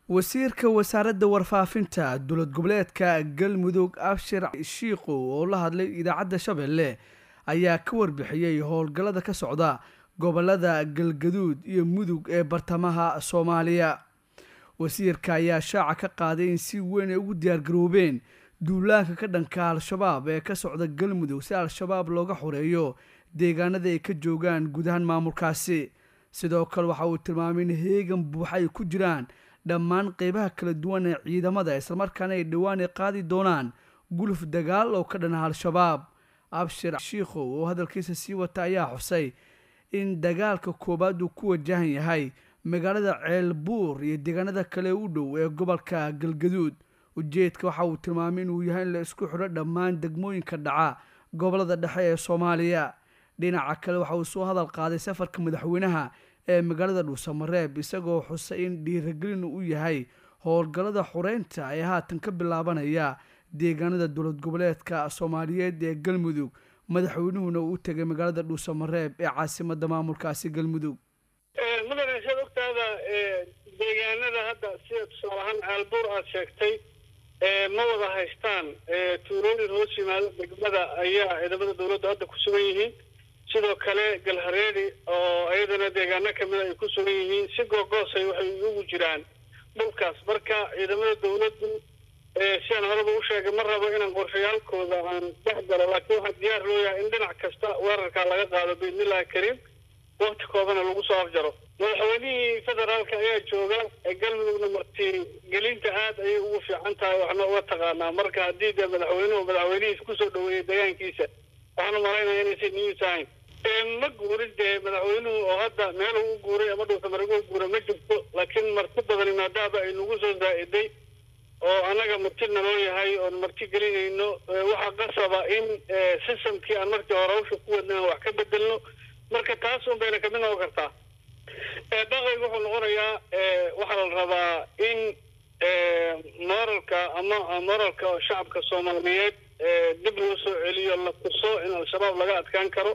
wasiirka wasaaradda warfaafinta dowlad goboleedka galmudug abshir shiikhu oo la hadlay idaacadda shabeelle ayaa ka warbixiyey howlgallada ka socda gobolada galgaduud iyo mudug ee bartamaha soomaaliya wasiirka ayaa shaaca ka qaaday in si weyn ay ugu diyaargaroobeen duulaanka ka dhanka al-shabaab ee ka socda galmudug si al-shabaab looga xoreeyo deegaanada ay ka joogaan gudahaan maamulkaasi sidoo kale waxa uu tilmaamay in heegan buuxa ay ku jiraan dhammaan qeybaha kala duwan ee ciidamada islamarkaana ay dhowaan ay qaadi doonaan guluf dagaal oo ka dhana al-shabaab abshir shiikhow oo hadalkiisa sii wata ayaa xusay in dagaalka koowaad uu ku wajahan yahay magaalada ceelbuur iyo deegaanada kale u dhow ee gobolka galgaduud ujeedka waxa uu tilmaamay inuu yahay in la isku xidho dhammaan degmooyinka dhaca gobolada dhexe ee soomaaliya dhinaca kale waxa uu soo hadal qaaday safarka madaxweynaha ee magaalada dhuusamareeb isagoo xusay in dhiiragelin u yahay howlgallada xureynta ee haatan ka bilaabanaya deegaanada dowlad goboleedka soomaaliyeed ee galmudug madaxweynuhuna uu u tegay magaalada dhuusamareeb ee caasimada maamulkaasi galmudug mudane saad ogtaada deegaanada hadda sida tusaale ahaan caalbuur aad sheegtay ma wada haystaan tuulooyin hoos yimaado degmada ayaa ciidamada dowladda hadda ku sugan yihiin sidoo kale galhareedi oo iyadana deegaano kamida ay ku sugan yihiin si googoosay waxay ugu jiraan dhulkaas marka ciidamada dowladdu sidaan horeba u sheegay ma rabo inaan qorshayaalkooda aan dhex galo laakiin waxaa diyaar loo yahay in dhinac kasta weerarkaa laga qaado biidnillahi kariim wakti koobana lagu soo afjaro madaxweynihii federaalka ayaa jooga galmudugna marti gelinta aad ayay ugu fiican tahay waxna uga taqaanaa marka haddii dee madaxweynuhu madaxweynihiis kusoo dhaweeyey deegaankiisa waxaan u malaynaya inaysan news ahayn ma guurin dee madaxweynuhu oo hadda meel uu guuray ama dhuusamarego guura ma jirto laakiin marti badani maadaaba ay nagu soo zaa-iday oo annaga marti naloo yahay oon marti gelinayno waxaa qasaba in systemkii aan markii hore hawsha ku wadnaan wax ka bedelno marka taas un bayna kamid noqon kartaa dhaqayga wuxuu noqonayaa waxaa la rabaa in moralka ama moralka shacabka soomaaliyeed dib loo soo celiyo la tuso in al-shabaab laga adkaan karo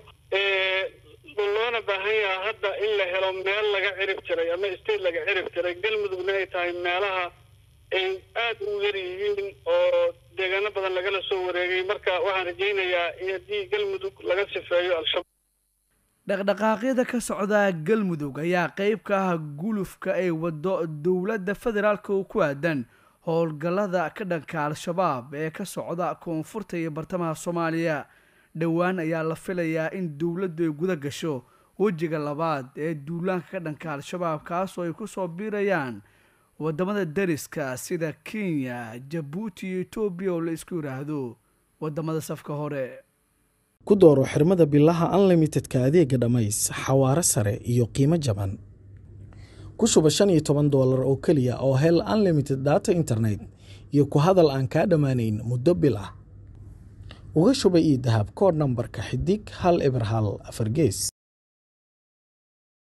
loona baahan yaha hadda in la helo meel laga cirib tiray ama state laga cirib tiray galmudugna ay tahay meelaha ay aada u yar yihiin oo deegaano badan lagala soo wareegay marka waxaan rajaynayaa in haddii galmudug laga sifeeyo al-shabaab dhaqdhaqaaqyada ka socda galmudug ayaa qeyb ka ah gulufka ay wado dowladda federaalka oo ku aadan howlgallada ka dhanka al-shabaab ee ka socda koonfurta iyo bartamaha soomaaliya dhowaan ayaa la filayaa in dowladdu ay guda gasho wejiga labaad ee duulaanka ka dhanka al-shabaab kaasoo ay kusoo biirayaan wadamada dariska sida kenya jabuuti iyo etoobiya oo la isku yidhaahdo wadamada safka hore ku dooro xirmada bilaha unlimitedka adeega dhammays xawaaro sare iyo qiimo jaban ku shuba shan iyo toban doolar oo keliya oo hel unlimited data internet iyo ku hadal aan kaa dhammaanayn muddo bil ah uga shuba io dahab koodh nambarka xidig hal eber hal afar gees